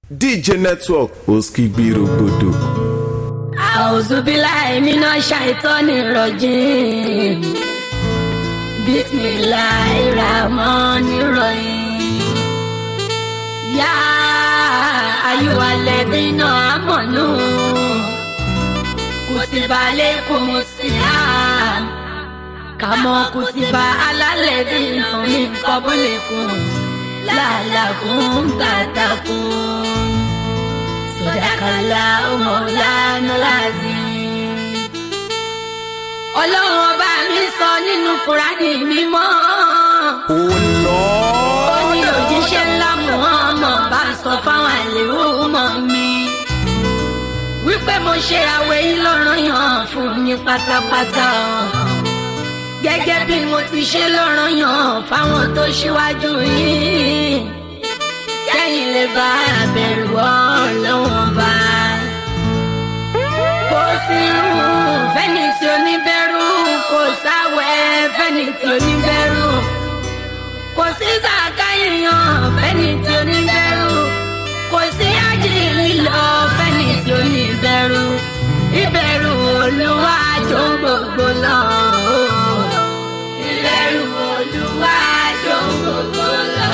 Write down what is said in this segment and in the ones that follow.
dj network òskìgbìrògbòdò. أعوذ بالله من الشيطان الرجيم بسم الله الرحمن الرحيم يا أيها الذين آمنوا كتب عليكم الصيام كما كتب على الذين من قبلكم لعلكم تتقون صدق الله مولانا العظيم ọlọ́run ọba mi sọ nínú kúránì mímọ́ ó ní òjíṣẹ́ ńlá muhammed bá sọ fáwọn àlèrò mọ́ mi wípé mo ṣe àwẹ̀ yìí lọ́rọ̀ yàn fún mi pátápátá gẹ́gẹ́ bí mo ti ṣe lọ́rọ̀ yàn fáwọn tó ṣíwájú yìí kẹ́yìn lè bá àbẹ̀rù ọlọ́wọ́n bá. kò sí irú fẹ́ni tí ó ní bẹ̀rù kò sáwẹ̀ fẹ́ni tí ó ní bẹ̀rù kò sí sàkáyìyàn fẹ́ni tí ó ní bẹ̀rù kò sí ájìlì lọ fẹ́ni tí ó ní bẹ̀rù ìbẹ̀rù olúwa tó gbogbo lọ. ìbẹ̀rù olúwa tó gbogbo lọ.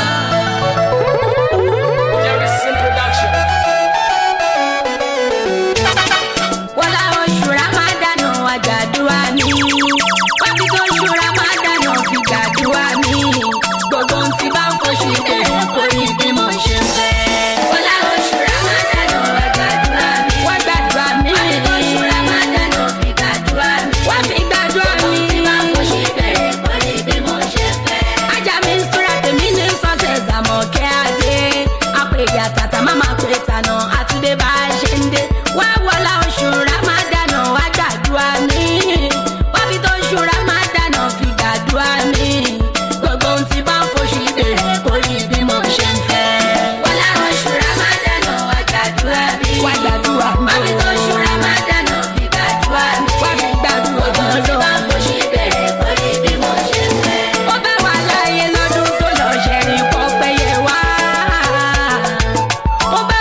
wọlá oṣù ramadana àjàdúrà mi wábí tó oṣù ramadana fi gbàdúrà mi gbogbo ohun tí bá ń foṣù bẹ̀rẹ̀ kó rí bí mo ṣe fẹ́. wọlá oṣù ramadana àjàdúrà mi wọ́n gbàdúrà mi. wábí tó oṣù ramadana fi gbàdúrà mi. wọ́n fi gbàdúrà mi. tí bá ń foṣù bẹ̀rẹ̀ kó rí bí mo ṣe fẹ́. ajá mi ń súra tèmi ní sọ́tẹ̀ zàmọ̀kẹ́ adé àpèjà tàtà má máa pè tànà àtúndé bá a ṣe ń dé wá wọlá oṣù ramadana wá gbàdúrà mi wá fi tó oṣù ramadana fi gbàdúrà mi gbogbo ohun tí bá ń foṣù ìbéèrè kò rí bí mo ṣe ń fẹ́. wọlá oṣù ramadana wá gbàdúrà mi wá gbàdúrà mi wá fi tó oṣù ramadana fi gbàdúrà mi wá fi gbàdúrà mi gbogbo ohun tí bá ń foṣù ìbéèrè kò rí bí mo ṣe ń fẹ́. ó bá wà láàyè lọ́dún tó lọ ṣẹ̀rìn kọ́ péye wá ó bá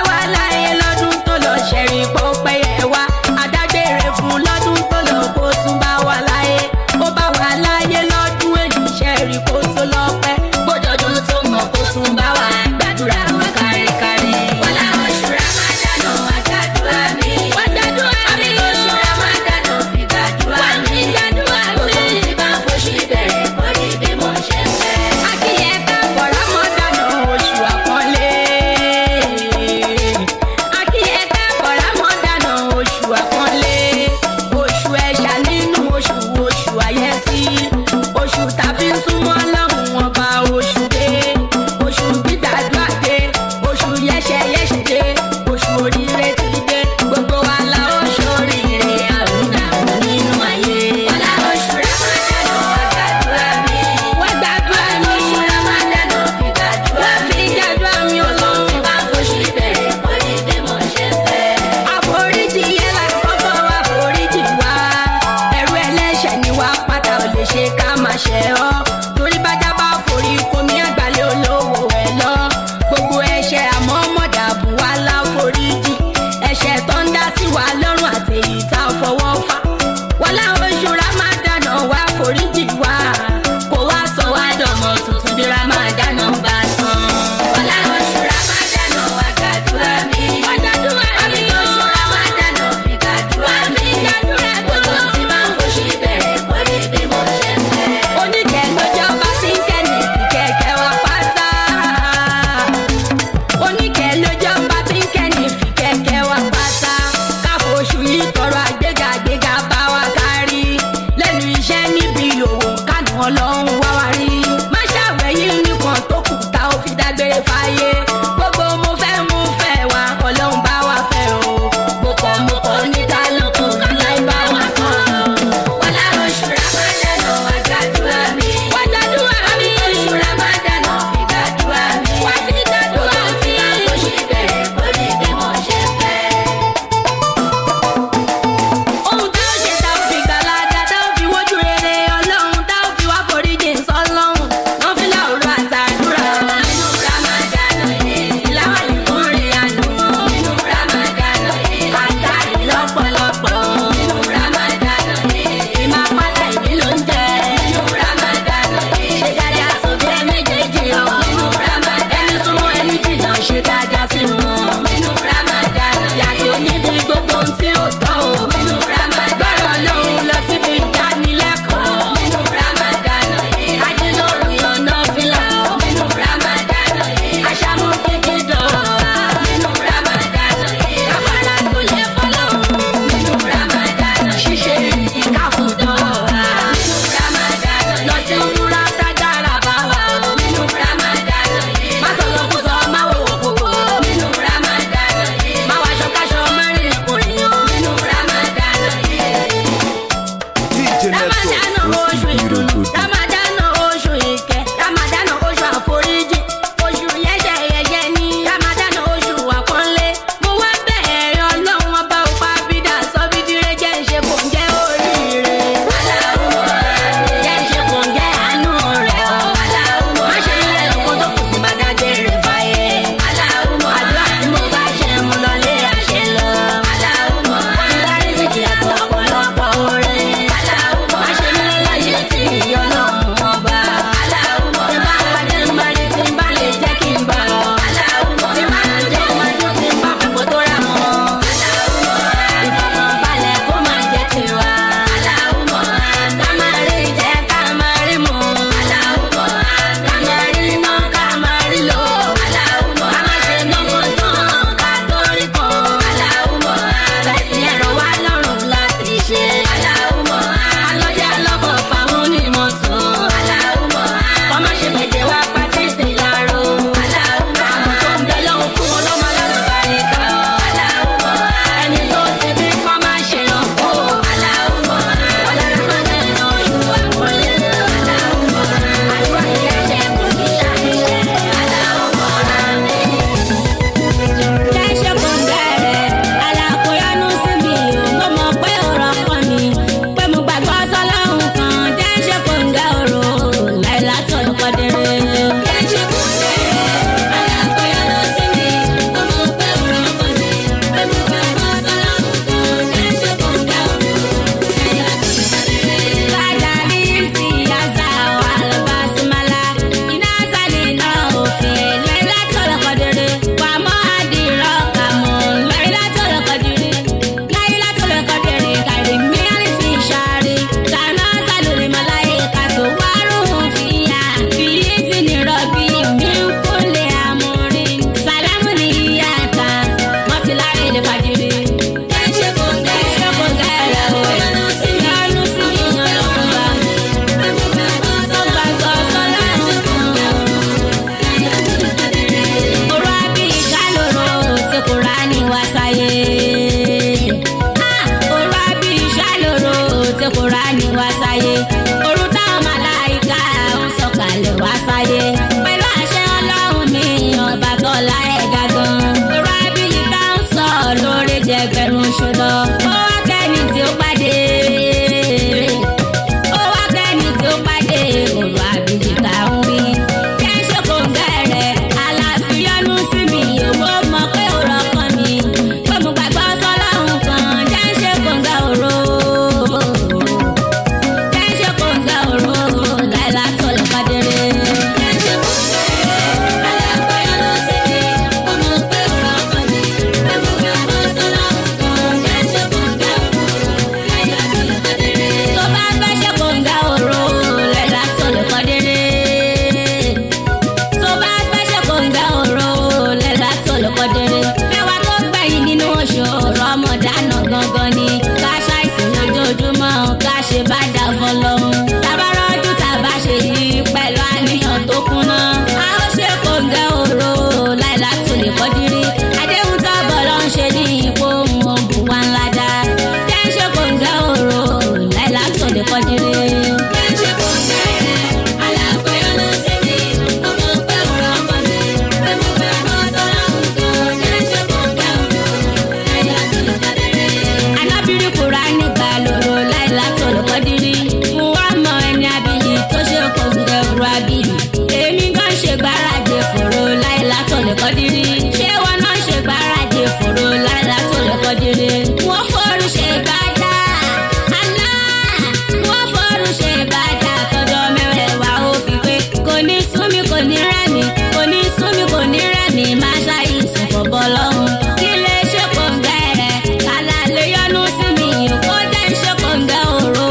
kọ́dírí àdéhùn tábọ̀ ló ń ṣe ní ipò òun wa ńlá dá jẹ́ ń ṣe kò ń gẹ́ òró láìlá tó lè kọ́dírí. jẹ́ ń ṣe kò ń gẹ́ rẹ̀ alákòóyọ̀ ló ṣe mí ọmọ pé òrò ọmọ mi pé mo fẹ́ mọ́ sọ́lá nǹkan jẹ́ ń ṣe kò ń gẹ́ òró láìlá tó lè kọ́dírí. anábìrì kura nígbà lóró láìlá tó lè kọ́dírí. mo wá mọ ẹni abiyì tó ṣe kò ń gẹ́ òró abiyì. èmi gan ṣe gbáradì fòrò láìlá tó lè kọ́dírí. ṣé wọn náà ṣe gbáradì fòrò láìlá tó lè kọ́dírí. wọ́n fọ́ọ̀rù ṣe gbádà àná wọ́n fọ́ọ̀rù ṣe gbádà tọjọ́ mẹ́wẹ̀ẹ́wá ó fi pé kò ní súnmi kò ní rẹ́mi kò ní súnmi kò ní rẹ́mi máa ṣàìsàn fọ̀bọ̀ lọ́hùn. kí lè ṣe kòǹgẹ́ rẹ̀ kálá lè yọnu sí mi kó jẹ́ ń ṣe kòǹgẹ́ òru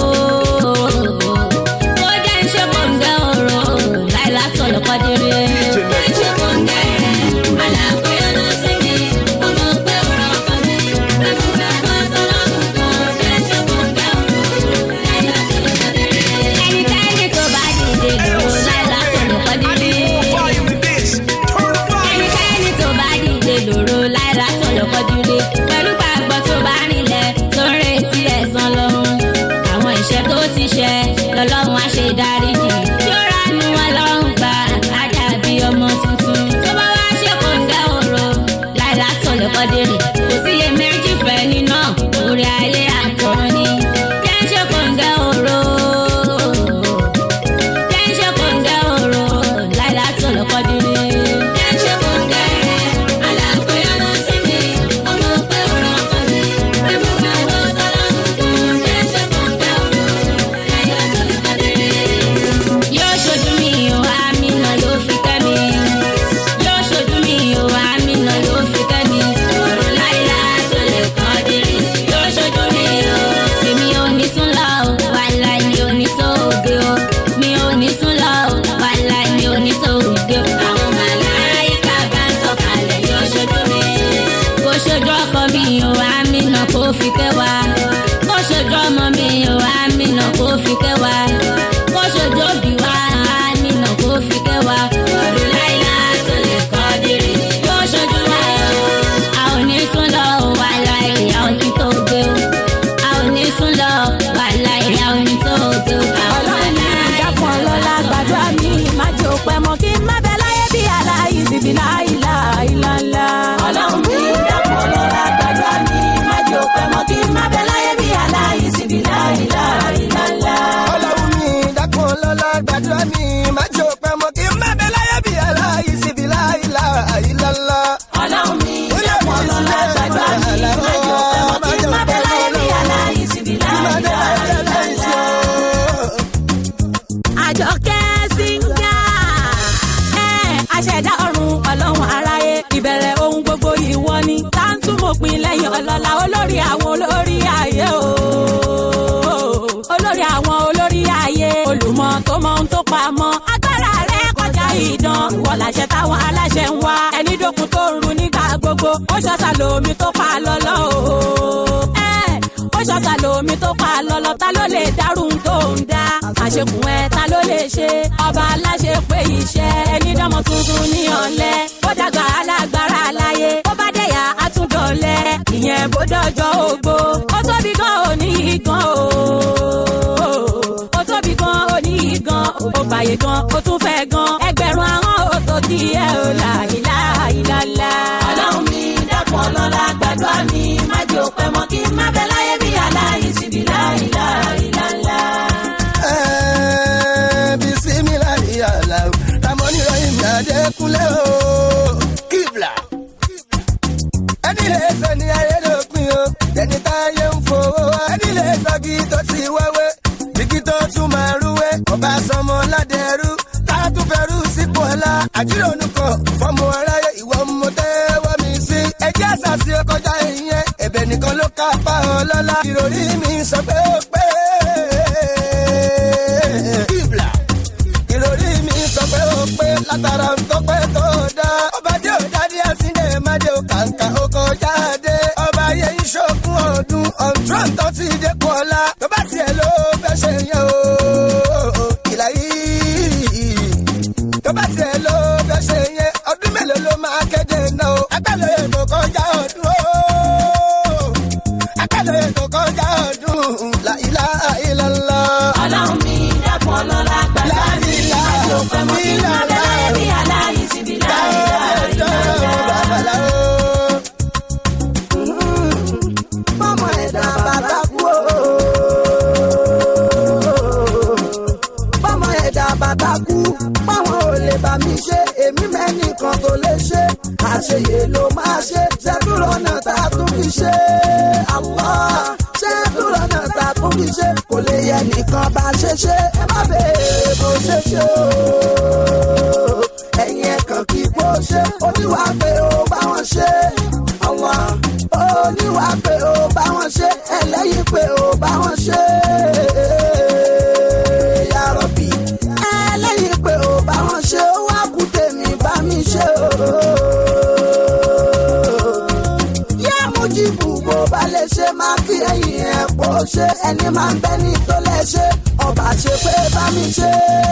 kó jẹ́ ń ṣe kòǹgẹ́ òru láìlá tó lè kọ́dírí. ṣe kòǹgẹ́ rẹ̀ aláàbò yọnu sí mi ọmọ pé òrò ọkọ mi pé mo fẹ́ mọ́ sọ́lọ́mù kan jẹ́ ṣe kòǹgẹ́ òru láìlá tó lè kọ́dírí. ẹnikẹ́ni tó bá dìde dúró láìlá tó lè kọ́dírí ẹnikẹ́ni tó bá dìde lòrò láìra tó lọ kọjúlé pẹ̀lú gbàgbọ́ tó bá rinlẹ̀ tó ń retí ẹ̀san lọ́hùn. àwọn ìṣẹ́ tó ti ṣẹ lọ́lọ́run á ṣe dáríjì yóò ránú ọlọ́run gbà á dàbí ọmọ tuntun. tó bá wá ṣe kòǹgẹ́ òro láìra tó lọ kọ́dérè kò sí iye méjì fẹ́ nínú orí ayé àtọ̀run ni. jẹ́ ń ṣe kòǹgẹ́ òro jẹ́ ń ṣe kòǹgẹ́ òro láìra tó lọ kọ́dérè. jẹ́ ń ṣe kòǹgẹ́ rẹ̀ alákòóyọ̀ lọ sí mi ọmọ pé òrò ọkọ mi pé mo fẹ́ wọ́ sọ́lọ́mù kan jẹ́ ń ṣe kòǹgẹ́ òro láìra tó lọ kọ́dérè. yóò ṣojú mi o àmínà ló fi kẹ́ mi yóò ṣojú mi o àmínà ló fi kẹ́ mi ọ̀rọ̀ láìla tó lè kọ́ dìrì yóò ṣojú mi o èmi ò ní sún lọ o wàhálà mi ò ní tó òde o mi ò ní sún lọ o wàhálà mi ò ní tó òde o àwọn màláìka bá ń sọ̀kalẹ̀ yóò ṣojú mi kó ṣojú ọkọ mi o àmínà kó fi kẹ́ wa kó ṣojú ọmọ mi o àmínà kó fi kẹ́ wa kó ṣojú òbí wa àmínà kó fi kẹ́ wa ọ̀rọ̀ láìla tó lè kọ́ dìrì yóò ṣojú wa o a ò ní sún lọ o wàhálà ìyá òní tó gbé o a ò ní sún lọ wàhálà ìyá òní tó gbé o àwọn ọlọ́run ní ìdákan ọlọ́lá gbàdúrà mi má jẹ́ òpẹ́ mọ́ kí n má bẹ láyé bí aláì síbi láìlá ìlàlá. ọlọ́run ní ìdákan ọlọ́lá gbàdúrà mi má jẹ́ òpẹ́ mọ́ kí n má bẹ láyé bí aláì síbi láìlá ìlàlá. ọlọ́run mi dákun lọ́la gbàdúrà mi má jẹ́ òpẹ́ mọ́ kí n má bẹ láyé bí aláì síbi láìlá àìlálá. ọlọ́run ní ìdákan ọlọ́lá gbàdúrà mi má jẹ́ òpẹ́ mọ́ kí n má bẹ láyé bí aláì síbi láìlá ìlàlá. àjọkẹ́ síngà ẹ̀ aṣẹ̀dá ọ̀run ọlọ́run aráyé ìbẹ̀rẹ̀ ohun gbogbo ìwọ ni tá ń túmọ̀ pin lẹ́yìn ọlọ́lá olórí àwọn olórí ayé o olórí àwọn olórí ayé olùmọ̀ tó mọ ohun tó pamọ́ agbára rẹ kọjá ìdán ìwọ làṣẹ táwọn aláṣẹ ń wá ẹni dókun tó ń ru nígbà gbogbo ó ṣọ́ṣà lomi tó pa lọ́lọ́ o ẹ̀ ó ṣọ́ṣà lomi tó pa lọ́lọ́ ta ló lè dárú tó ń dá àṣekùn ẹ ta ló lè ṣe ọba aláṣẹ pé iṣẹ́ ẹni dánmọ́ tuntun ní ọ̀lẹ́ ó dàgbà alágbára láyé ó bá dẹ̀yà àtúndọ̀lẹ́ ìyẹn bó dọ̀jọ́ ògbó ó tóbi gan òní gan o ó tóbi gan òní gan ó bàyè gan ó tún fẹ́ gan ẹgbẹ̀rún àwọn ó tó kí ẹ ò là ìlà ìlàlà. ọlọ́run mi dákun ọlọ́lá gbàdúrà mi má jẹ́ òpẹ́ mọ́ kí n má bẹ láyé bí aláyé síbi láìlà ìlàlà. Ẹ́ẹ̀, bisimilahi alahu ramoni rahim adekunle o kibla. ẹni lè sọ ní ayédòpin o ẹni táyé ń fowó wá ẹni lè sọ kí tó ti wáwé bíkí tó tún máa rúwé ọba sọmọ ládẹrú tá a tún fẹrú sípò ọlá àjírònú kan fọmọ aráyé ìwọ mo tẹ́wọ́ mi sí ẹjẹ́ àṣàṣì ọkọjá ìyẹn ẹ̀bẹ̀ nìkan ló ká pa ọlọ́lá ìròrí mi sọ pé ó pé kíbla ìròrí mi sọ pé ó pé látara ń tọpẹ́ tó dá ọba tí ò dádí àsìndé máde ò kàǹkà ó kọjá dé ọba ayé ìṣòkun ọdún ọ̀ntrọ̀n tó ti dé kú ọ̀la tó bá tiẹ̀ ló fẹ́ ṣe yẹn o ìlà yìí tó bá tiẹ̀ ló fẹ́ ṣe yẹn ọdún mélòó ló máa kéde náà o nìkan bá ṣe ṣe ẹ má béèrè bó ṣe ṣe o. ẹ̀yin ẹ̀kan kì í bó ṣe oníwà pé ó bá wọn ṣe. àwọn oníwà pé ó bá wọn ṣe ẹlẹ́yìn pé ó bá wọn ṣe. yàrá-bì ẹlẹ́yìn pé ó bá wọn ṣe ó wá kú tèmi bá mi ṣe o yá mojibu bó ba lè ṣe máa kí ẹyin ẹ̀ pọ̀ ṣe ẹni máa ń bẹ́ni tó lè ṣe ọba ṣe pé bá mi ṣe.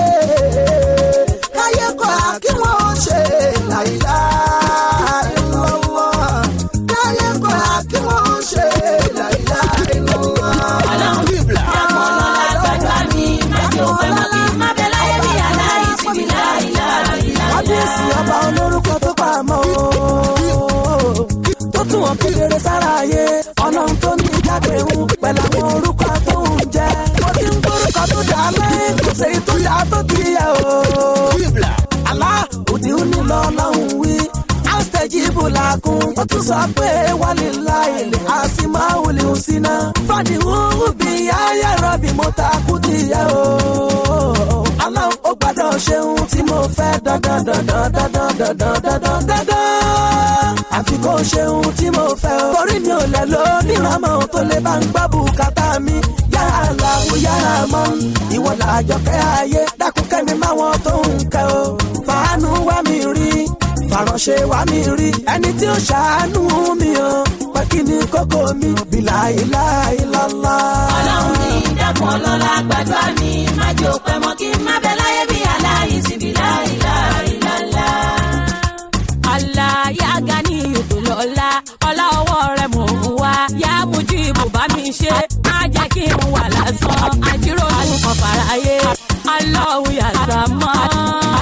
káyé kọ́ à kí wọ́n ṣe láìlá ìlọ́wọ́. káyé kọ́ à kí wọ́n ṣe láìlá ìlọ́wọ́. ọlọ́run dákun ọlọ́lá gbàdúrà mi májò pẹ́ mọ́ kí n má bẹ láyé bí aláì síbi láìláìláìlá. kábíyèsí ọba olórúkọ tó pa àmọ́ o tó tún wọn kedere sára ayé ọlọ́run tó ní jáde ń pẹ̀lú àwọn orúkọ tó ń jẹ́ mo ti ń gbórúkọ tó dà lẹ́yìn kò sí tó yà tó ti yẹ o. àlá òdì ń ní lọ lọ́hùn wí áńsítẹ́jì ibò làákùn ó tún sọ pé wálé láìlè àsìmáwòlè òsínà fàdí wúwú bí ayé rọ̀bì mo ta kú ti yẹ o. aláwọ̀ ó gbọ́dọ̀ ṣeun tí mo fẹ́ dandan dandan dandan dandan dandan dandan àfi kó ṣeun tí mo fẹ́ o. torí mi ò lẹ̀ ló níramọ̀ tó lè bá ń gbọ́ bùkátà mi yàrá làwọn yàrá mọ́ ìwọ làjọkẹ́ ayé dákun kẹ́mi máwọn tó ń kẹ́ o. fàánù wá mi rí fàránṣẹ́ wá mi rí ẹni tí ó ṣàánú mi o pé kí ni kókó mi bìlà ìlà ìlàlá. ọlọ́run ní dákun ọlọ́lá gbàdúrà mi májò pẹ́ mọ́ kí n má bẹ láyé bí aláì síbi láìláìláìlá. Allah ya gani ètò lọ́la ọlá ọwọ́ rẹ̀ mò ń wá yá mojú ibò bá mi ṣe má jẹ́ kí n wà lásán àjíròrò kan fàráyé Allahu ya Samad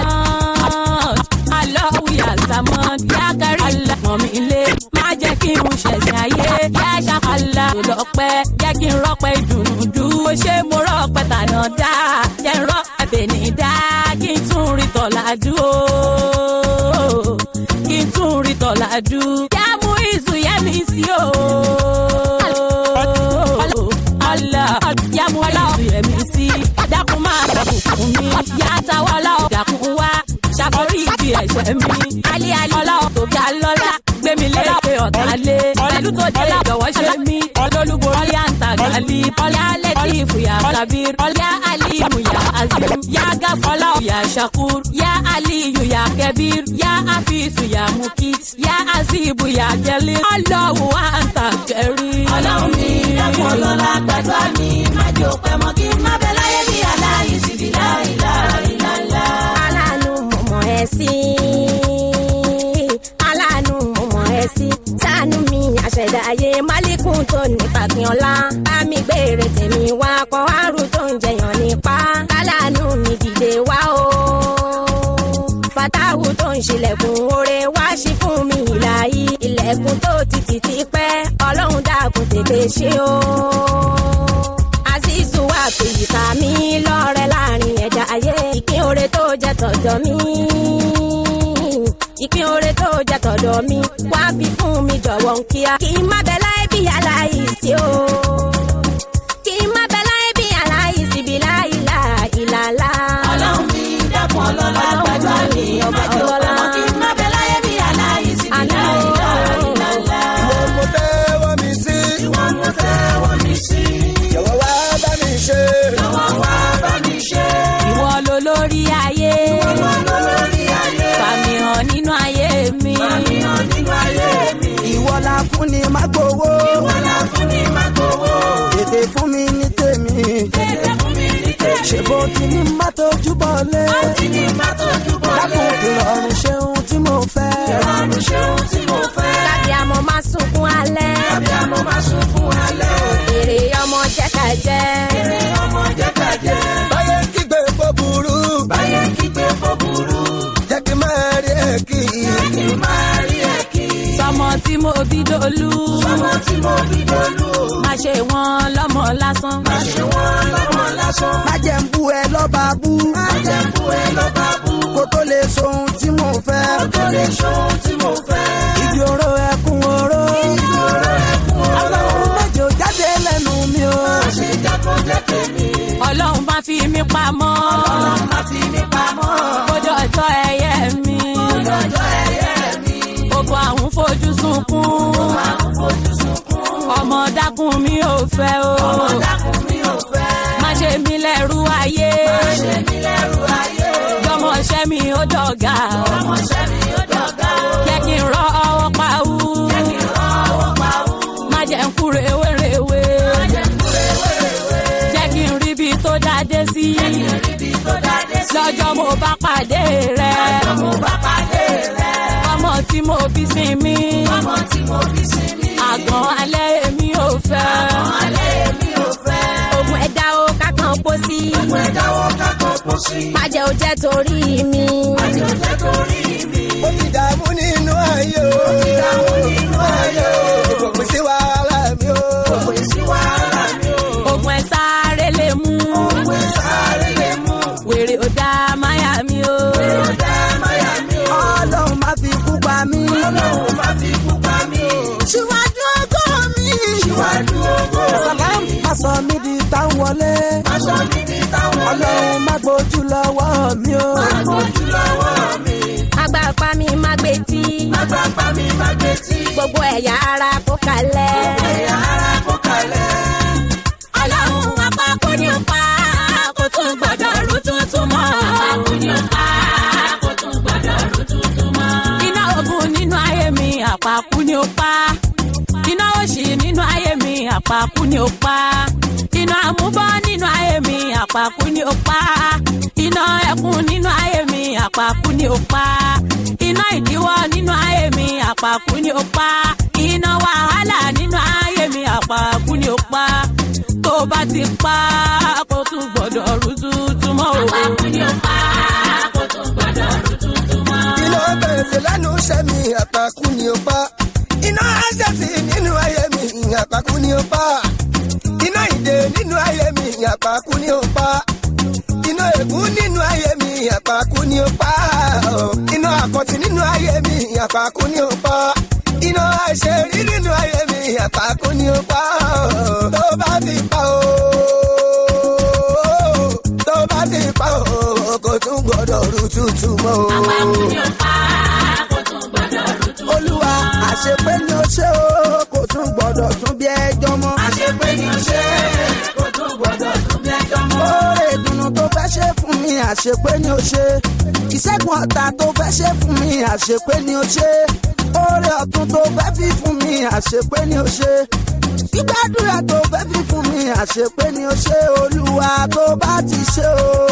Allahu ya Samad yá kárí àlàmọ́ mi lé má jẹ́ kí n ṣẹ̀ṣẹ̀ ayé yá ṣàkàlà lọ́pẹ́ jẹ́ kí n rọ́pẹ́ dùnúdú ó ṣe mo rọ́pẹ́ tànà dá jẹ́ n rọ́pẹ́ tèmi dá kí n tún rí tọ̀lá dúró kí n tún rí tọ̀làdú. yá mú ìsù yẹ mi sí o. ọlọ yá mú ìsù yẹ mi sí. dákun máa dàbùkún mi. yá táwa ọlọ́ọ̀ dàkún wá. ṣàforí ìdí ẹ̀ṣẹ̀ mi. alẹ́ alẹ́ ọlọ́ọ̀ tó ga lọ́la. gbẹ̀mí léèrè ọ̀tá lé. pẹ̀lú tó dé ìjọ̀wọ́ ṣe mí. olólùborí àǹtàgàlì. ọlẹ́ alẹ́ tí ìfòyà kabir. ọlẹ́ alimu ya azim. ya gafọlá ya shakur. ya aliyu ya kẹbir. ya afisu ya mukit. ya azibu ya jalil. ọlọ́wọ́ àǹtàkẹ́rì. ọlọ́run ní dákun ọlọ́lá gbàdúrà mi májò pẹ́ mọ́ kí n má bẹ láyé bí aláì síbi láìláìláìlá. aláàánú mọ̀mọ́ ẹ sí aláàánú mọ̀mọ́ ẹ sí ṣàánú mi àṣẹ̀dá ayé málékún tó ní pàpín ọlá bá mi gbére tèmi wá kọ́ àrùn tó ń jẹyàn nípa aláàánú mi dìde wá o fatawu tó ń ṣílẹ̀kùn oore wá sí fún mi ìlàyé ilẹ̀kùn tó ti tì ti pẹ́ ọlọ́run dákun tètè ṣe o azizu wa fèyí ká mi lọ́rẹ̀ láàrin ẹ̀dá ayé ìpín oore tó jẹ́ tọ̀dọ̀ mi ìpín oore tó jẹ́ tọ̀dọ̀ mi wá fi fún mi jọ̀wọ́ ń kíá kí n má bẹ láì bí aláìsí o kí n má bẹ láì bí aláìsí bí láìlà ìlàlá. ọlọ́run ní dákun ọlọ́lá gbàdúrà mi májò pẹ́ mọ́ kí n má bẹ láyé bí aláì síbi láìláìláìlá. ìwọ mo tẹ́wọ́ mi sí. ìwọ mo tẹ́wọ́ mi sí. jọ̀wọ́ wá bá mi ṣe. jọ̀wọ́ wá bá mi ṣe. ìwọ ló lórí ayé. ìwọ ló lórí ayé. fàmì hàn nínú ayé mi. fàmì hàn nínú ayé mi. ìwọ la fún ni má gbowó. ìwọ la fún mi má gbowó. tètè fún mi ní tèmi. tètè fún mi ní tèmi. ṣe bó ti ní má tójú bọ̀ lé. tí ní má tójú bọ́ lé. dákun ìrọ̀rùn ṣeun tí mo fẹ́. ìrọ̀rùn ṣe ohun tí mo fẹ́. lábí àmọ́ máa sunkún alẹ́. tàbí àmọ́ máa sùn fún alẹ́ o. èrè ọmọ jẹ́ ká jẹ́. èrè ọmọ jẹ́ ká jẹ́. báyé kígbe fó burú. báyé kígbe fọ́ burú. jẹ́ kí n máa rí ẹ̀ kí. kí n máa rí ẹ̀ kí. sọmọ tí mo bí dolú. ọmọ tí mo bí dolú. má ṣe wọn lọ́mọ lásán. má ṣe wọ́n lọ́mọ lásán. má jẹ́ ń bú ẹ lọ́ba bú. má jẹ́ kú ẹ lọ́ba bú. kó tó lè so ohun tí mo fẹ́. tó lè ṣe ohun tí mo fẹ́. ìdí oró ẹkún oró. ìṣòro ẹ̀kún ọ̀rọ̀. ọlọ́run mẹ́jọ jáde lẹ́nu mi o. má ṣe jẹ́ kó jẹ́ tèmi. ọlọ́run máa fi mí pamọ́. ọlọ́run má fi mí pamọ́. kójọ ọjọ́ ẹyẹ mi. kójọ ọjọ́ ẹyẹ mi. gbogbo àwọn fojú sunkún. àwọn fojú sunkún. ọmọ dákun mi ò fẹ́ o. ọmọ dákun mi ò fẹ́. má ṣe mí lẹ́rú ayé. má ṣe mí lẹ́rù ayé. jọmọṣẹ́ mi ó dọ̀gá. ọmọọṣẹ́ mi ó dọ̀gá o. jẹ́ kí n rọ ọwọ́ pa wú. jẹ́ kí n rán ọwọ́ pa wú. má jẹ́ ń kú rèwerèwe. má jẹ́ kú rèwerèwe. jẹ́ kí n rí ibi tó dáadé sí. jẹ́ kí n rí ibi tó dáadé sí. lọ́jọ́ mo bá pàdé rẹ̀. lọ́jọ́ mo bá pàdé rẹ̀. ọmọ tí mo bí sí mi. ọmọ tí mo bí sí mi. àgàn alẹ́ èmi ò fẹ́. àgàn alẹ́ mi ò fẹ́. ogun ẹ̀dá o kákan pọ̀ sí. gbogbo ẹ̀dáwọ́ kákan pọ̀ sí. májẹ̀ ò jẹ́ torí mi. àti òjẹ́ torí mi. ó ti dààmú nínú ayé o. ó ti dààmú nínú ayé o. ìfòpin sí wàhálà mi o. kò sí wàhálà mi o. ogun ẹ̀ sáré lè mú. òwe sáré lè mú. wèrè ò dá máyà mi o. ọ̀dà máyà mi o. ọlọ́run má fi kú pa mí. ọlọ́run má fi kú pa mí o. síwájú ọgọ́ mi. síwájú owó. sàlám má sọ mí di táwọn wọlé. aṣọ mi ní táwọn ọlọ́run má gbójú lọ́wọ́ mi o. ojú lọ́wọ́ mi. agbá pa mi má gbé tí. agbápá mi má gbé tí. gbogbo ẹ̀yà ara kó kalẹ̀. ẹ̀yà ara kó kalẹ̀. ọlọ́run apákó ni ó pa kó tún gbọ́dọ̀ rú tuntun mọ́. apákó ni ó pa kó tún gbọ́dọ̀ rú tuntun mọ́. iná ogun nínú ayé mi àpákú ni ó pa. iná òṣì nínú ayé mi àpákú ni ó pa. iná àmúbọ́ nínú ayé mi àpákú ni ó pa. iná ẹkún nínú ayé mi àpákú ni ó pa. iná ìdíwọ́ nínú ayé mi àpákú ni ó pa. iná wàhálà nínú ayé mi àpákú ni ó pa tó bá ti pa kó tún gbọ́dọ̀ rú tuntun mọ́ o. àpapọ̀ ni ó pa kó tún gbọ́dọ̀ rú tuntun mọ́. iná bẹ̀rẹ̀ lẹ́nu iṣẹ́ mi àpàkù ni ó pa. iná àṣẹ̀sì nínú ayé mi àpàkù ni ó pa. iná ìdè nínú ayé mi àpàkù ni ó pa. iná ègún nínú ayé mi àpàkù ni ó pa. iná àkọ́tì nínú ayé mi àpàkù ni ó pa. iná àṣẹrí nínú ayé mi àpàkù ni ó pa. tó bá ti pa o tó bá ti pa o kò tún gbọdọ̀ rú tuntun mọ́ o. àpapọ̀ ni ó pa kó tún gbọ́dọ̀ rú tuntun mọ́. olúwa àṣepé ni ó ṣe o kò tún gbọdọ̀ tún bí ẹjọ́ mọ́. àṣepé ni ó ṣe kó tún gbọ́dọ̀ tún bí ẹjọ́ mọ́. oore ìdùnnú tó fẹ́ ṣe fún mi àṣepé ni ó ṣe. ìṣẹ́gun ọ̀tá tó fẹ́ ṣe fún mi àṣepé ni ó ṣe. oore ọ̀tún tó fẹ́ fi fún mi àṣepé ni ó ṣe. gbígbàdúrà tó fẹ́ fi fún mi àṣepé ni ó ṣe. olúwa tó bá ti ṣe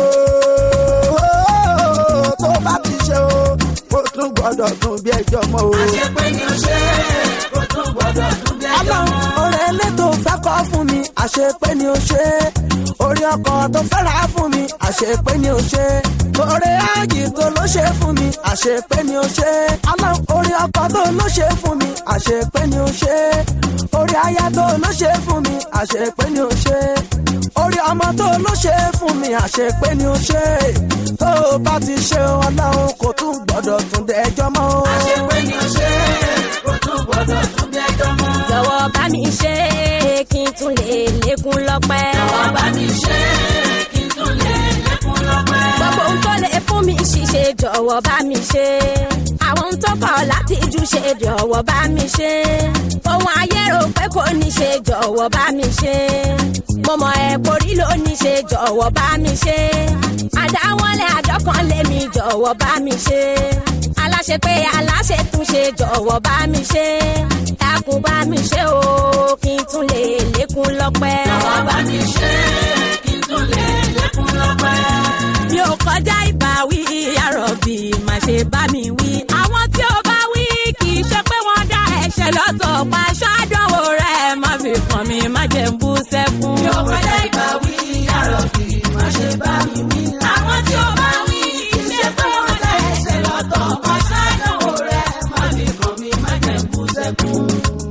o tó bá ti ṣe o kò tún gbọdọ̀ tún bí ẹjọ́ mọ́ o. àṣepé ni ó ṣe kó tún gbọ́dọ̀ tún bí ẹjọ́ ọlọ́run mọ́. oore elétò fẹ́ kọ́ fún mi àṣepé ni ó ṣe orí ọkọ̀ tó fẹ́ rà fún mi àṣepé ni ó ṣe oore áàjì tó ló ṣe fún mi àṣepé ni ó ṣe ọlọ́run orí ọkọ̀ tó ló ṣe fún mi àṣepé ni ó ṣe orí aya tó ló ṣe fún mi àṣepé ni ó ṣe orí ọmọ tó ló ṣe fún mi àṣepé ni ó ṣe tó o bá ti ṣe ọlọ́run kò tún gbọ́dọ̀ tún dẹjọ́ mọ́ o. àṣepé ni ó ṣe kó tún gbọ́dọ̀ tún bí ẹjọ́ mọ́. jọ̀wọ́ bá mi ṣe é kí n tún lè lékún lọ́pẹ́. jọ̀wọ́ bá mi ṣe kí n tún lè lékún lọ́pẹ́. gbogbo ohun tó lè fún mi ṣiṣẹ́ jọ̀wọ́ bá mi ṣe. àwọn ohun tó kọ̀ láti jù ṣe jọ̀wọ́ bá mi ṣe. ohun ayé rò pé kò ní ṣe jọ̀wọ́ bá mi ṣe. mo mọ ẹ korí ló ní ṣe jọ̀wọ́ bá mi ṣe. àdáwọlé àdọ́kànlé mi jọ̀wọ́ bá mi ṣe. aláṣẹ pé aláṣẹ tún ṣe jọ̀wọ́ bá mi ṣe. dákun bá mi ṣe o kí n tún lè lékún lọ́pẹ́. jọ̀wọ́ bá mi ṣe kí n tún lè lékún lọ́pẹ́. mi ò kọjá ìbáwí àròbì má ṣe bá mi wí. àwọn tí ó bá wí kì í ṣe pé wọ́n dá ẹ̀ṣẹ̀ lọ́tọ̀ pa ṣáàdánwò rẹ̀ má fi kàn mí má jẹ́ ń bú sẹ́kún. mi ò kọjá ìbáwí àròkì má ṣe bá mi wí. àwọn tí ó bá wí kì í ṣe pé wọ́n dá ẹsẹ̀ lọ́tọ̀ ọmọ ṣáàdánwò rẹ̀ má fi kàn mí má jẹ́ ń bú sẹ́kún.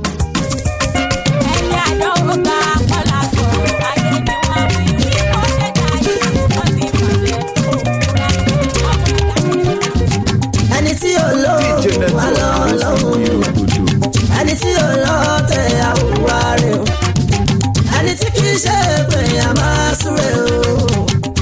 ẹni àdánwò bá kọ́lá sọ̀rọ̀ ayé ni wọ́n wí. bí kò ṣe dá yìí wọ́n ti mọ̀lẹ́ ẹni tí ò lọ DJ wà lọ Network lọ́hùn Òsìgbìrògbòdò. ẹni tí ò lọ tẹ àwòrán rẹ o ẹni tí kì í ṣe pé a máa súre o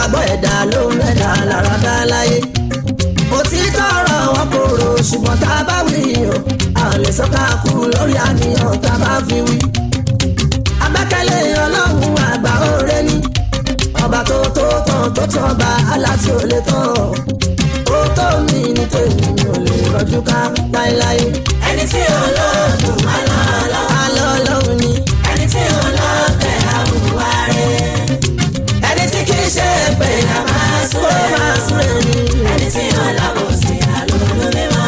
ìgbàgbọ́ ẹ̀dá ló ń mẹ́ta lára dá láyé òtítọ́ ọ̀rọ̀ wọn kò rò ṣùgbọ́n tá a bá wí o a ò lè sọ́ka kú lórí àníyàn tá a bá fi wí. abẹ́kẹ̀lé ọlọ́run àgbà òre ni ọba tó tó tán tó tán ọba aláti ò lè tán ó tó mi ní tèmi ò lè rọjú ká láéláé. ẹni tí ò lóògùn àlọ́ àlọ́ alọ́ ọlọ́run ni ẹni tí ò lọ́tẹ̀ àwùwá rẹ̀ ẹni tí kì í ṣe pé a máa súré máa súré ni. ẹni tí ò lábòsí àlọ́lú mímọ́.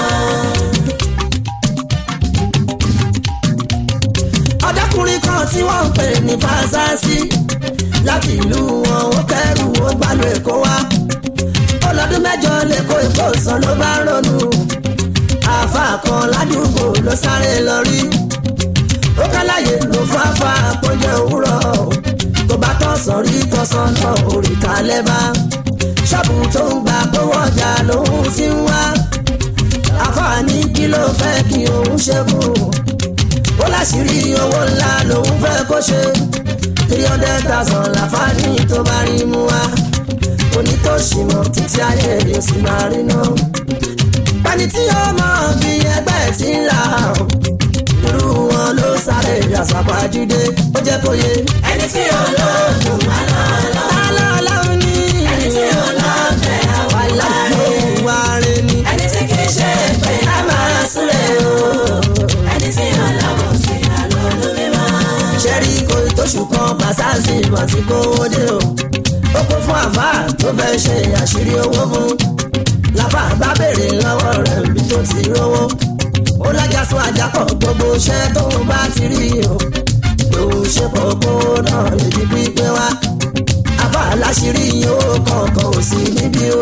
ọ̀dọ́kùnrin kan tí wọ́n ń pè ní fásásí láti ìlú wọn ó kẹ́rù ó gbàlú èkó wá ọlọ́dún mẹ́jọ lẹ́kọ̀ọ́ èkó sàn ló bá ronú àáfà kan ládùúgbò ló sáré lọ rí ó kálàyé ló fáfá àpọ́njẹ òwúrọ̀ tó bá tọ̀sán rí tọ̀sán náà òrìkà lẹ́bà ṣọ́ọ̀bù tó ń gba owó ọjà lòun ti ń wá àfààní kí ló fẹ́ kí òun ṣe fún un ó láṣìírí owó ńlá lòun fẹ́ kó ṣe three hundred thousand láfààní tó bá rí mú wá onítòṣì mọ̀ títí ayé yóò sì máa rí náà. pẹ́ni tí ó mọ̀ bí ẹgbẹ́ ti ń là ó irú wọn ló sáré àṣàpàjúdé ó jẹ́ kó yé. ẹni tí ò lóògùn àlọ́ àlọ́ alọ́ ọlọ́run ní ẹni tí ò lọ́tẹ̀ àwùwá wàhálà rẹ̀ ìwà rẹ̀ ni ẹni tí kì í ṣe pé a máa súré o ẹni tí ò lábòsí àlọ́lú mímọ́. ṣẹ́rí kò tóṣù kan pàṣásì ìmọ̀ tí kò wọlé o. ó kún fún àfà tó fẹ́ ṣe àṣírí owó fún. làfà bá béèrè lọ́wọ́ rẹ̀ bí tó ti rówó. ó lájà sún àjàkọ̀ gbogbo iṣẹ́ tó ń bá ti rí o. lòun ṣe pọ̀ kó náà lè di pípé wá. àfà láṣìírí owó kọ̀ọ̀kan ò sí níbí o.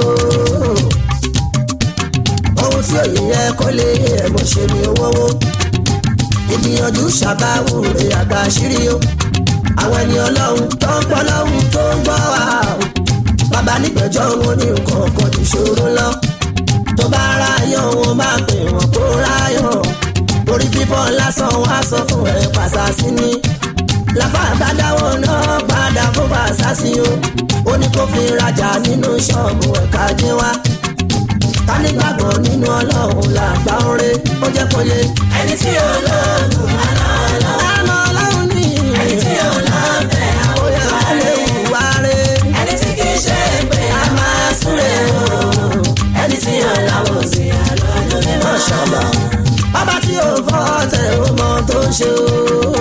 ohun tí òye yẹ kó lè ẹ̀ mọ̀ ṣe ni owó wó ìgbìyànjú ṣàbáwò rẹ̀ àgbà àṣírí o àwọn ẹni ọlọ́run tó ń pọ́ lọ́hùn tó ń gbọ́ wá o bàbá nígbẹ̀jọ́ wọn ní nǹkan kan ti ṣòro lọ tó bá ráyọ̀ wọn máa pè wọ́n kó ráyọ̀ orí bíbọ́ lásán wọn á sọ fún ẹ pàṣásí ni láfa àbádáwọ̀ náà padà kó pàṣásí o ó ní kó fi rajà nínú ṣọ́ọ̀bù ẹ̀ka jẹ́ wá ká nígbàgbọ́ nínú ọlọ́run làgbà ń re ó jẹ́ kó yé ẹni tí ò lóògùn àlọ́ àlọ́ àmọ́ ọlọ́run ní ẹni tí ò lọ́tẹ̀ bóyá àwùwá ó lè rẹ̀ wùwá rẹ̀ ẹni tí kì í ṣe pé a máa súré o ẹni tí ò lábòsí àlọ́lú mímọ́. ṣọlọ. ọba tí ò fọ́ tẹ̀ ó mọ tó ń ṣe o.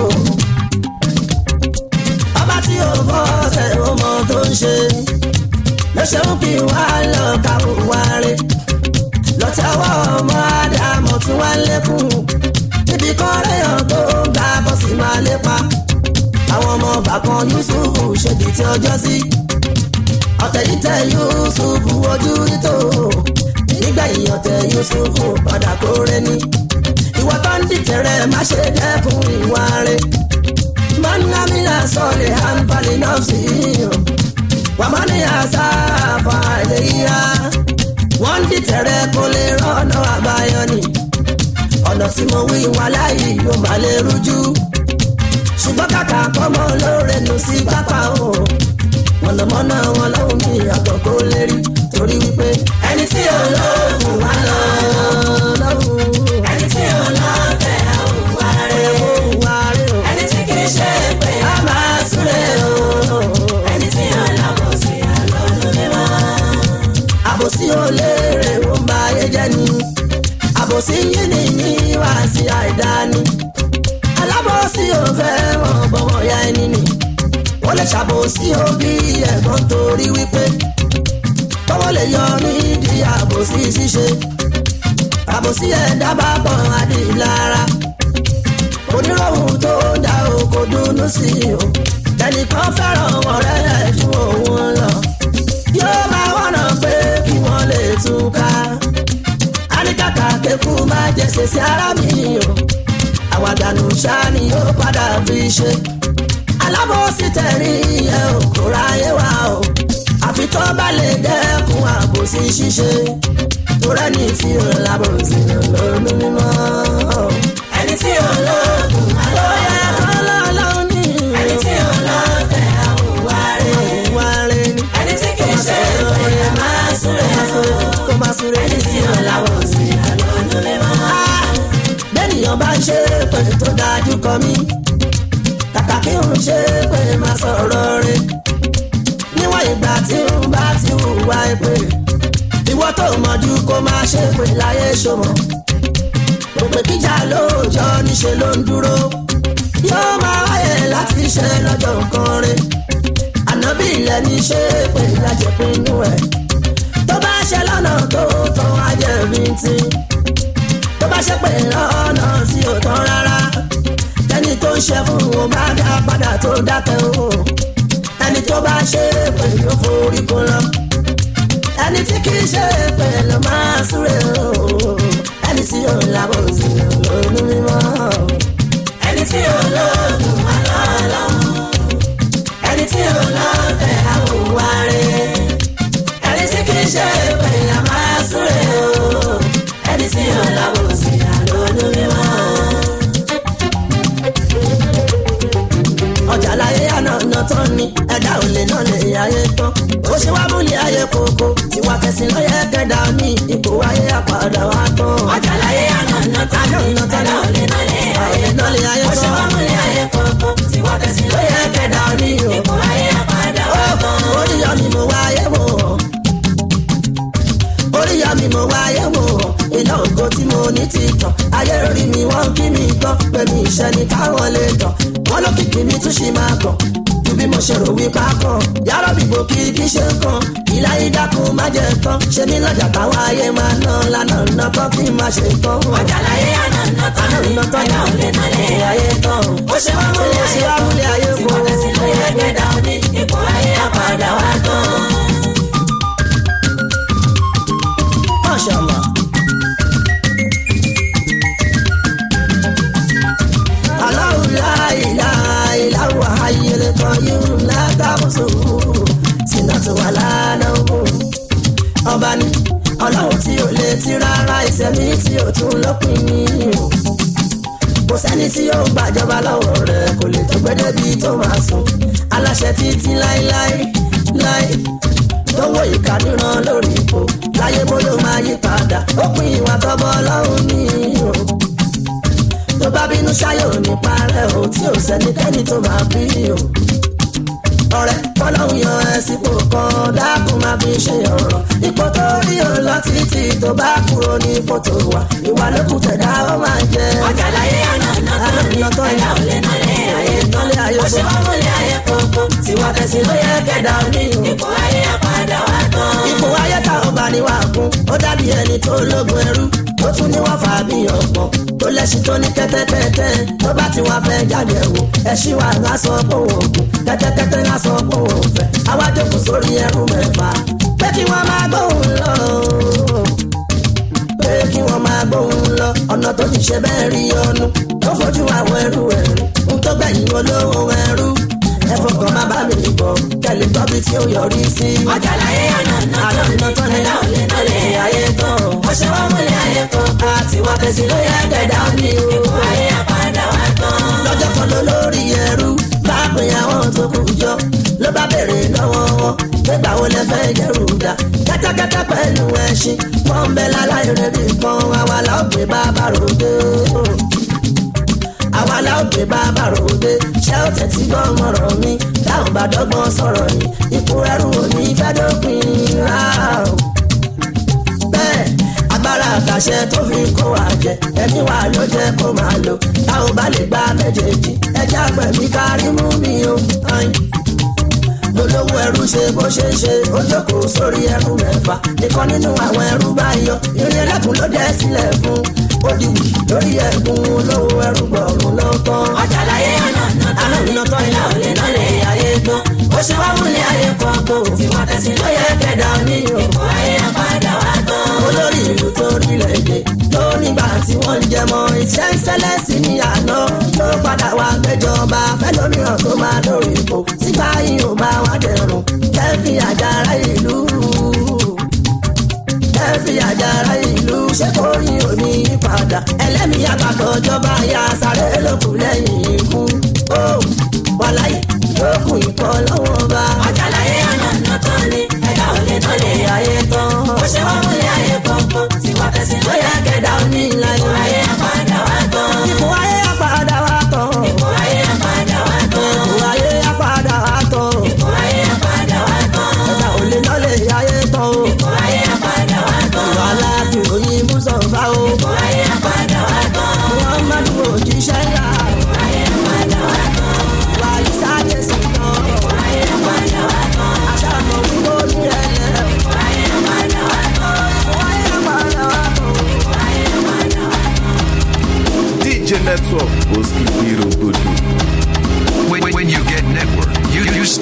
ọba tí ò fọ́ tẹ̀ ó mọ tó ń ṣe. lọ́sẹ̀ ń kí wá lọ káwọ́ wá rẹ̀. lọ́tẹ̀wọ́ ọmọ ádámọ̀ tí wá lékún. níbi kan réyàn tó ń ga bọ́sì máa lépa. àwọn ọmọ bàkan yusufu ṣèdí tí ọjọ́ sí. ọ̀tẹ̀ yìí tẹ yusufu ojú rí tó nígbà ìyọ̀tẹ̀ yusufu padà kóre ní. ìwọ tó ń dìtẹ̀rẹ̀ má ṣe dẹ́kun ìwà rẹ̀. mọ́nàmílà sọ̀lẹ̀ àǹfààní náà sí i o. wàmọ́ni àṣàfà ìléyà. wọ́n ń dìtẹ̀rẹ̀ kó lè rọ́nà àbáyọ ni. ọ̀nà tí mo wí wà láyé yóò má lè rújú. ṣùgbọ́n kàkà kọ́mọ lóore nù sí pápá o. mọ̀nàmọ́ná wọn lọ́wọ́ mi àgbọ̀ kó lè rí torí wípé ẹni tí ò lóògùn wá lọ ẹni tí ò lọ́tẹ̀ àwùwá rẹ̀ ẹni tí kì í ṣe pé a máa súré o ẹni tí ò lábòsí àlọ́lú mímọ́. àbòsí olóore ó ń ba ayé jẹ́ ni àbòsí yín ni yín wá sí àìdáni alábòsí ò fẹ́ wọn bọ̀wọ̀ ya ẹni ni wọ́n lè ṣàbòsí òbí ẹ̀gbọ́n torí wípé tọ́wọ́ lè yọ nídìí àbòsí ṣíṣe àbòsí ẹ̀dá bá pọ̀ adìlára onírọ̀hún tó dá oko dúnú sí i o ẹnìkan fẹ́ràn ọ̀rẹ́ rẹ̀ ju òun lọ yóò máa wọ̀nà pé kí wọ́n lè túká àníkàkà kékú máa jẹ̀sẹ̀ sí ara mi o àwàdànù ṣáà ni yóò padà fi ṣe alábòsí tẹ̀rí ẹ̀ ò kó ráyé wá o àfi tó bá lè dẹ́kun àbòsí ṣíṣe tó rẹ́ni tí ò lábòsí lónú mímọ́. ẹni tí ò lóògùn wá lọ bóyá ọlọ́ọ̀lọ́ọ̀ ní ẹni tí ò lọ́tẹ̀ àwùwá rẹ̀ ìwà rẹ̀ ni ẹni tí kì í ṣe súré. ẹni tí ò láwọ̀ sí àlọ́nú mímọ́. bẹ́ẹ̀nìyàn bá ń ṣe pé tó dájú kọ mí kàkà kí n ṣe pé máa sọ̀rọ̀ rẹ̀ níwọ̀n ìgbà tí n bá ti hùwà èpè ìwọ tó mọ̀jú kó máa ṣe pé láyé ṣòmọ̀ òpè kíjà lóòjọ́ níṣe ló ń dúró yóò máa wáyé láti ṣe lọ́jọ́ nǹkan rẹ̀ ànábì ilẹ̀ ní ṣe pé lájẹpinnu ẹ̀ tó bá ṣe lọ́nà tó tán ajẹ́rìí tí tó bá ṣe pé lọ́nà tí ò tán rárá ẹni tó ń ṣe fún wọn bá dá padà tó dákẹ́ o ẹni tó bá ṣe pé ló forí kó lọ ẹni tí kì í ṣe pé ló máa súré o ẹni tí ò lábọ̀ sí olú mímọ́ ẹni tí ò lóògùn alọ́ọ̀lọ́mù. ẹni tí ò lọ́ọ̀tẹ̀ àwòwárí. ẹni tí kì í ṣe pé a máa súré o. ẹni tí ò láwọ̀ sí àlọ́nú mímọ́. ọjà láyé ànàna tán ni ẹ̀dá ò lè náà lè ayé tán ó ṣe wá múlẹ̀ ayé kókó tiwa kẹsìn ló yẹ kẹdà ní ipò ayé àpàdà wa tán. ọjà láyé ànàna tán ni ẹ̀dá ò lè náà lè ayé tán. ó ṣe wá múlẹ̀ ayé kọ̀ọ̀kan tí wọ́n tẹ̀sí ló yẹ kẹ̀dá ní ipò ayé àpàdà wa tán. oríyá mi mo wáyé wò oríyá mi mo wáyé wò iná ògo tí mo ní ti tàn ayé rí mi wọ́n kí mi gbọ́ pé mi ìṣẹ́ ni káwọn lè tàn wọ́n ló kìkì mi tún ṣì máa kàn ju bí mo ṣe rò wípé a kàn yàrá bìbò kí kí ṣe kàn ìlà ìdákun má jẹ tán ṣe mí lọ́jà táwọn ayé máa ná lánàá ná tán kí n má ṣe tán. ọjà láyé ànàna tán ni ẹ̀dá ò lè náà lè ayé tán. ó ṣe wá múlẹ̀ ayé kọ̀ọ̀kan tí wọ́n tẹ̀sí ló yẹ kẹ̀dá ní ipò ayé àpàdà wa tán. Mashallah. Allahu la ilaha illa huwa hayyul qayyum la ta'khusuhu sinatun wa la nawm. Ọba ni ọlọ́run tí ò lè ti rárá ìṣẹ̀mí tí ò tún lópin ní o. Kò sẹ́ni tí yóò gbàjọba lọ́wọ́ rẹ̀ kò lè tó gbẹ́dẹ́ bíi tó máa sùn. Aláṣẹ títí láéláé láé tó wọ ìka níran lórí ipò láyé bóyá ó máa yí padà ó pin ìwà tọ́bọ̀ ọlọ́run ní o tó bá bínú ṣáyé ò ní parẹ́ o tí ò sẹ́nikẹ́ni tó máa bí o ọ̀rẹ́ kọ́lọ́hún yan ẹ sípò kan dákun máa fi ṣe ọ̀rọ̀ ipò tó rí o lọ títí tó bá kúrò ní ipò tó wà ìwà lókùn tẹ̀dá ó máa jẹ. ọjà láyé ànàna tán ni ẹ̀dá ò lè náà lè ayé tán. ó ṣe wá múlẹ̀ ayé kọ̀ọ̀kan tí wọ́n tẹ̀sí ló yẹ kẹ̀dá ní ipò ayé àpàdà wa tán. ipò ayé tá ò bá ní wà kún ó dàbí ẹni tó lógun ẹrú ó tún ní wọ́n fà á bí ọ̀pọ̀ tó lẹ́sìn tó ní kẹ́tẹ́kẹ́tẹ́ tó bá ti wá fẹ́ jáde wò ẹṣin wa ńlá sọ pé òun kù kẹ́tẹ́kẹ́tẹ́ ńlá sọ pé òun fẹ́ àwa jókòó sórí ẹrú mẹ́fà pé kí wọ́n máa gbóhùn lọ pé kí wọ́n máa gbóhùn lọ ọ̀nà tó ti ṣe bẹ́ẹ̀ rí ọnu tó fojú àwọn ẹrú ẹ̀rú ń tó gbẹ̀yìn olówó ẹrú ẹ fọkàn má bá mi bọ̀ kẹ́lẹ́ tọ́bi tí ó yọrí sí. ọjà láyé ànàna tán ni ẹ̀dá ò lè náà lè ayé tán. ó ṣe wá múlẹ̀ ayé kọ̀ọ̀kan tí wọ́n tẹ̀sí ló yẹ kẹ̀dá ní ipò ayé àpàdà wa tán. lọ́jọ́ kan ló lórí ẹrú bá pin àwọn tó kù jọ ló bá bèrè lọ́wọ́ wọn nígbà wo lẹ fẹ́ jẹ́rù dá kẹ́tẹ́kẹ́tẹ́ pẹ̀lú ẹṣin wọ́n ń bẹ láláì rẹ̀ bí kan àwa la ó gbé bàbá ròde àwa la ó gbé bàbá ròde ṣé ó tẹ̀tí gbọ́n mọ̀rọ̀ mi táwọn bá dọ́gbọ́n sọ̀rọ̀ yìí ipò ẹrú ò ní fẹ́ dópin rárá o bẹ́ẹ̀ agbára àtàṣẹ tó fi kó wa jẹ ẹ̀mí wa ló jẹ́ kó máa lò tá ò bá lè gba méjèèjì ẹjẹ́ àgbẹ̀mí kárí mú mi o. ayin. lolówó ẹrú ṣe bó ṣe ṣe ó jókòó sórí ẹrú mẹ́fà nìkan nínú àwọn ẹrú bá yọ irin ẹlẹ́kùn ló dẹ́ sílẹ̀ fún ó di wù lórí ẹ̀gún olówó ẹrú gbọ̀rún ló tán. ọjà láyé ànàna tán ni ẹ̀dá ò lè náà lè ayé tán. ó ṣe wá múlẹ̀ ayé kọ̀ọ̀kan tí wọ́n tẹ̀sí ló yẹ kẹ̀dá ní ipò ayé àpàdà wa tán. olórí ìlú tó rílẹ̀ èdè tó nígbà tí wọ́n ń jẹmọ́ iṣẹ́ ń ṣẹlẹ̀ sí ní àná ló padà wá gbẹjọba fẹlómìíràn tó máa lórí ipò sígbà yìí ò bá wá dẹrùn kẹfì àjàrà ìlú kẹfì àjàrà ìlú ṣé kò yín ò ní padà ẹlẹ́mìí àgbàdo ìjọba ya sáré lókun lẹ́yìn ikú ó wàláyé lókun ìkọ́ lọ́wọ́ bá. ọjà láyé ànàna tán ni ẹ̀dá ò lè náà lè ayé tán. ó ṣe wá múlẹ̀ ayé kọ̀ọ̀kan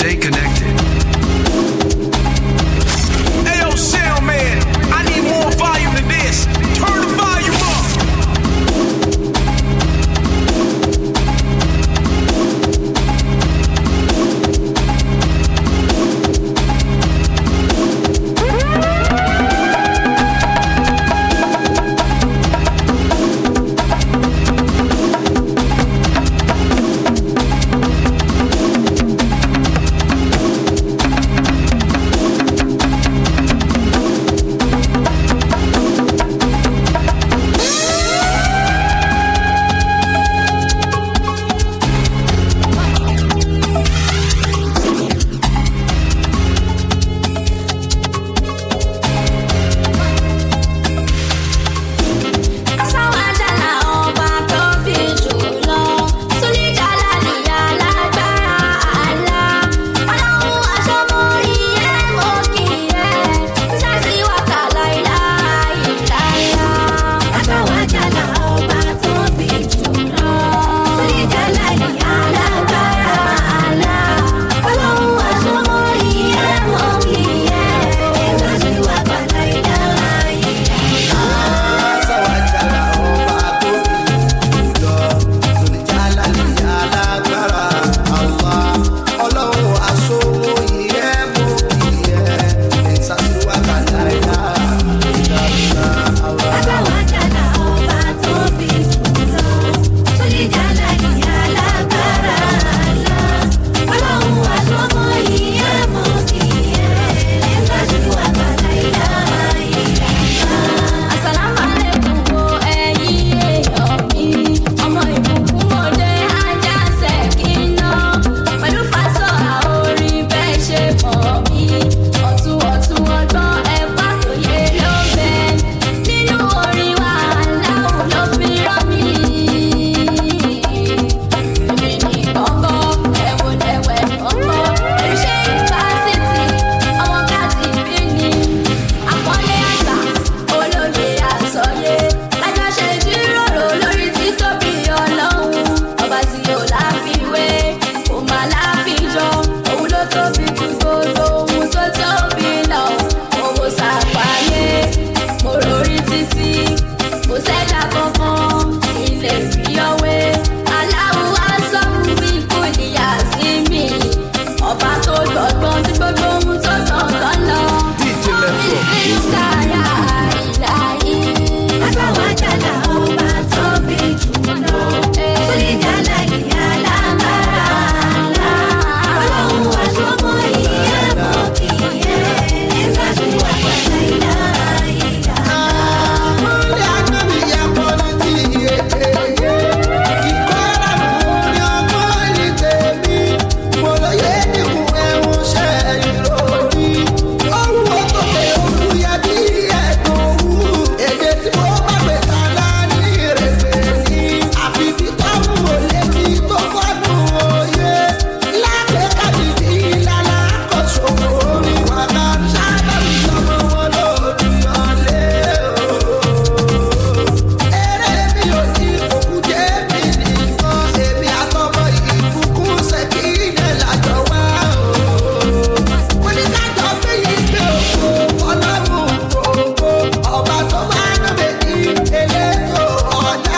Stay connected. Hey, yo, sound man, I need more volume than this. Turn the volume up. Asáwájàlá ọba tó bí jùlọ. Súnìjàlá nìyá lágbára àlá. Ọlọ́run aṣọ́mọ́rí ẹ̀ mọ́ kì í ẹ̀. Sẹ́sì wàkàlà ìlà ìlàlá. Asáwájàlá ọba tó bí jùlọ. Súnìjàlá nìyá lágbára àlá. Ọlọ́run aṣọ́mọ́rí ẹ̀ mọ́ kì í ẹ̀. Sẹ́sì wàkàlà ìlà ìlàlá. Sáwájàlá ọba tó bí jùlọ, Sùlìjàlá nìyá lágbára àwa. Ọlọ́run aṣọ́wó ìyẹ́ mú ìyẹ́, ìsàsíwá kàlá ìlà ìlàlá àwa. Asáwájàlá ọba tó bí jùlọ. Súnìjàlá nìyá lágbára àlá. Ọlọ́run aṣọ́mọ́ ìyá mọ́ kì í ẹ̀. Sẹ́sì wàkàlà ìlà ìlàlá. Àsàlámù àlékún o ẹ̀yin èèyàn mi. Ọmọ ìbùkún òde ajá ṣèkínà. Pẹ̀lú fásọ̀ àórí bẹ́ẹ̀ ṣe mọ̀ mí. Ọ̀tún ọ̀tún ọgbọ́n ẹ̀pá tó yé ló bẹ. Nínú orin wa aláwọ̀ ló fi rán mi. Èmi ní kọ́kọ́ ẹ̀wò lẹ́wẹ̀ kọ́kọ́. Ẹ̀ṣẹ́ yunifásitì ọmọ káàtì bí ni. Àpọ́nlé àgbà olóye àsọyé. Lájọṣe jíròrò lórí títóbi ọlọ́run. Ọba tí ò láfiwé, kò má láfijọ́. Òun ló tóbi ju gbogbo ohun tó tóbi lọ. Owó sàpáyé, mo rorí títí. Kò sẹ́dá kankan tí lè fi ọwé. Aláwo aṣọ́mu bí kò níyà sí mi. Ọba tó gbọ̀gbọ́n tí gbogbo ohun tó gbọ̀ngàn lọ. DJ Network. Sísára ìlàyé. Asáwájàlá ọba tó bí jùlọ. Súnìjàlá ìyá lágbára àlá. Ọlọ́run aṣọ́mọ́ ìyá mọ́ kì í yẹ. Ẹ̀sán wà pàṣẹ ìlà ìlà. Múlẹ̀ ànábì yẹ kọ́ ní ti ìyèkéyé. Ìkọ́ra mú ní ọmọ ní tèmi. Mo lóye nínú ẹ̀wọ̀n ṣẹ́ ìròrí. Ọ̀run òkòkè olùyẹ bí ẹ̀dùn òwú. Èdè tí mo bá pè tàlá ní ìrèpè ní. Àfi bí táwọn ò létí tó fọ́dún òye. Lábẹ́ kábìdì ìlànà àkọ́ṣọ́ orin wàhálà. Sábà mi sọmọ wọn lòdì ọ̀lẹ́ o. Eré mi ò ní òkú jẹ́ mi nìkan, èmi àtọmọ ìbùkún ṣèkí ilẹ̀ lájọ wá o. Mo ní kájọ pé ìgbé òkú ọlọ́run gbogbo, ọba tó máa ń bèbí elétò ọ̀dà.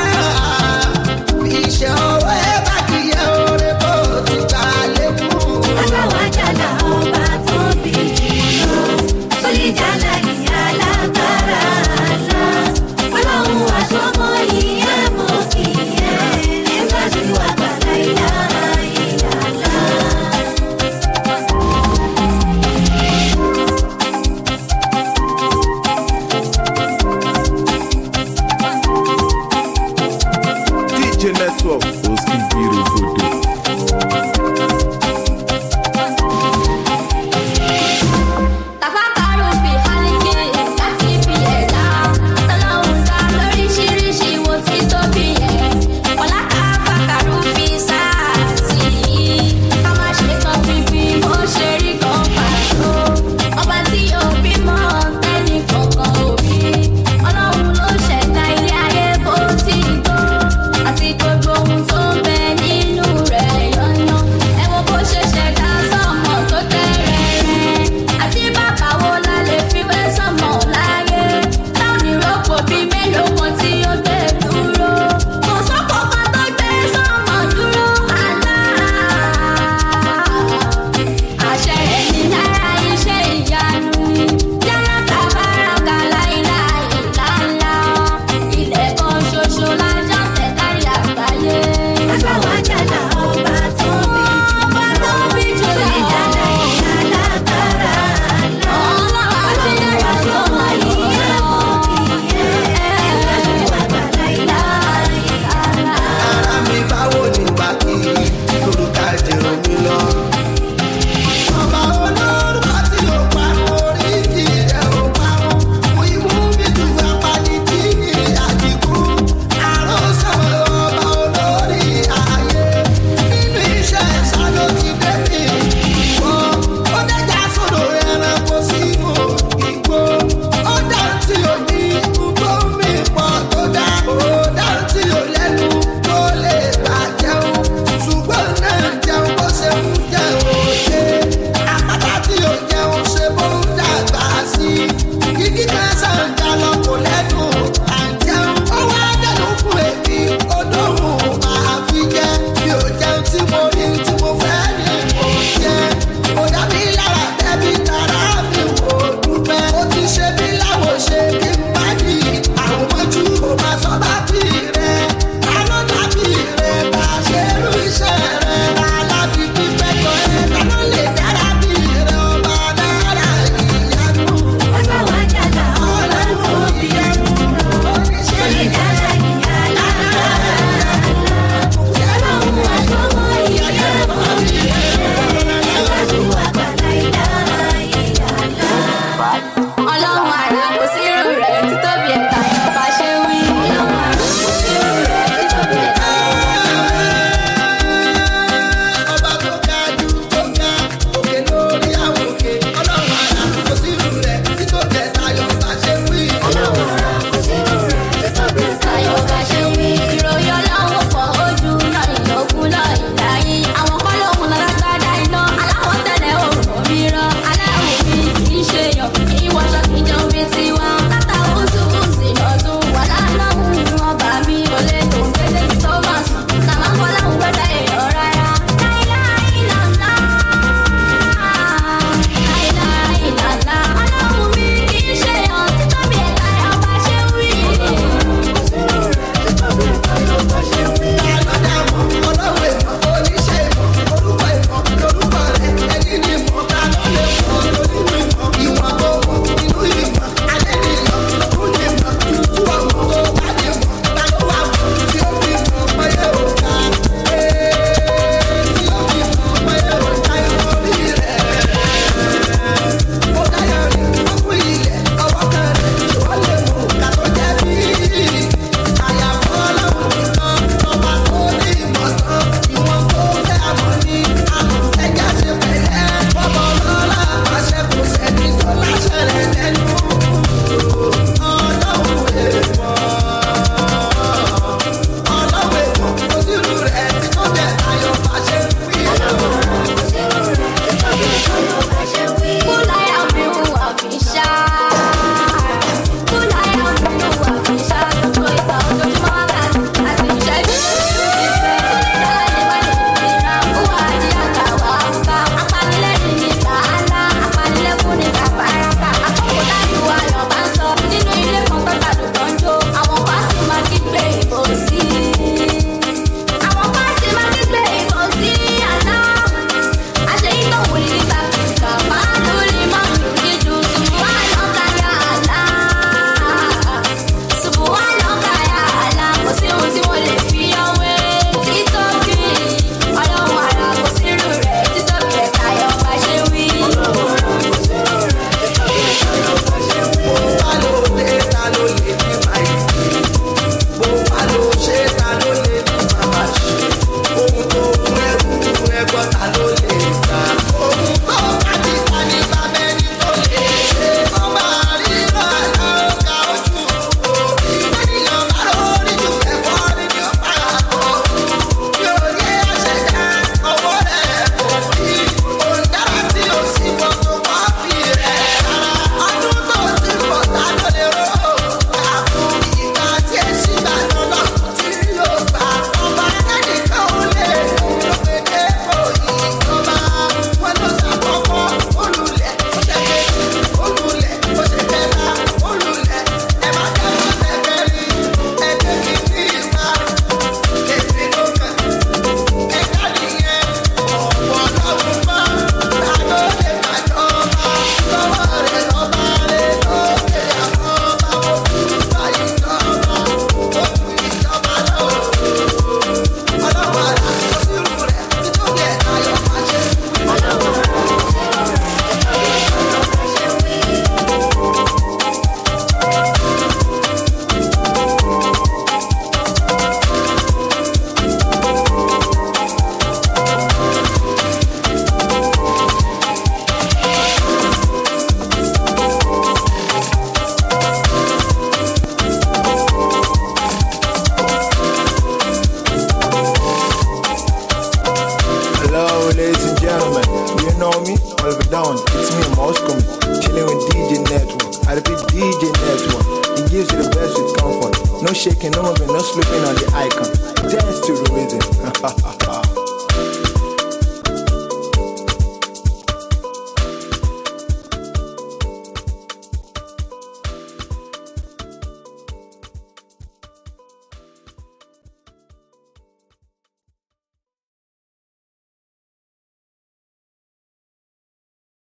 Ìṣe ọwọ́ ẹ bá kí ẹ oore bó ti gbà lékún. Asáwájàlá ọba tó bí jùlọ. Súnìjàlá ìyá lágbára àlá. Ọlọ́run aṣọ́mọ́ ìyá mọ́ kì í yẹ. Ẹ̀sán sì wà pàlà ìlà ìlàlá. DJ Network. Oski Biro Bodo. Oliver Down, it's me, Moscow. Chilling with DJ Network. I repeat, DJ Network. It gives you the best with comfort. No shaking, no moving, no sleeping on the icon. Dance to the rhythm.